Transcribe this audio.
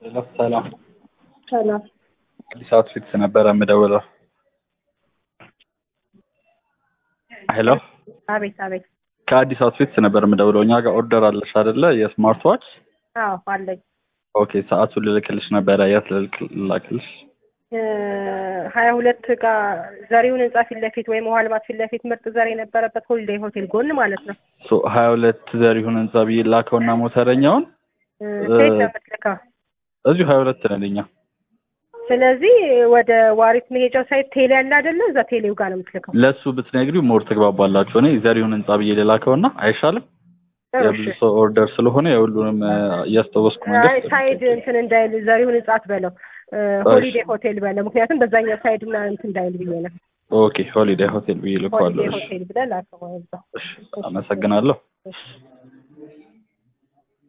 ሄሎ ሰላም ሰላም አዲስ አውትፊትስ ነበረ የምደውለው። ሄሎ አቤት አቤት ከአዲስ አውትፊትስ ነበር የምደውለው። እኛ ጋር ኦርደር አለሽ አይደለ? የስማርት ዋች። አዎ አለኝ ኦኬ ሰዓቱን ልልክልሽ ነበረ። የት ልልክ ላክልሽ? ሀያ ሁለት ጋር ዘሪሁን ህንጻ ፊት ለፊት ወይም ውሃ ልማት ፊት ለፊት ምርጥ ዘር የነበረበት ሆሊዴይ ሆቴል ጎን ማለት ነው። ሶ ሀያ ሁለት ዘሪሁን ህንጻ ብዬ ላከውና ሞተረኛውን ሴት ነው የምትልከው። እዚሁ ሀያ ሁለት ነን እኛ። ስለዚህ ወደ ዋሪት መሄጃው ሳይት ቴሌ ያለ አይደለ? እዛ ቴሌው ጋር ነው የምትልከው። ለእሱ ብትነግሪው ሞር ትግባባላችሁ። እኔ ዘሪሁን ህንጻ ብዬ ልላከውና አይሻልም? የብዙ ሰው ኦርደር ስለሆነ የሁሉንም እያስታወስኩ አይ መንገድ ሳይድ እንትን እንዳይል ዘሪሁን ህንጻ አትበለው፣ ሆሊዴይ ሆቴል በለው። ምክንያቱም በዛኛው ሳይድ እና እንትን እንዳይል ብዬ ነው። ኦኬ ሆሊዴይ ሆቴል ብዬ ልከዋለሁ። ሆሊዴይ እሺ ሆቴል ብለህ ላከው እዛ። እሺ፣ አመሰግናለሁ። እሺ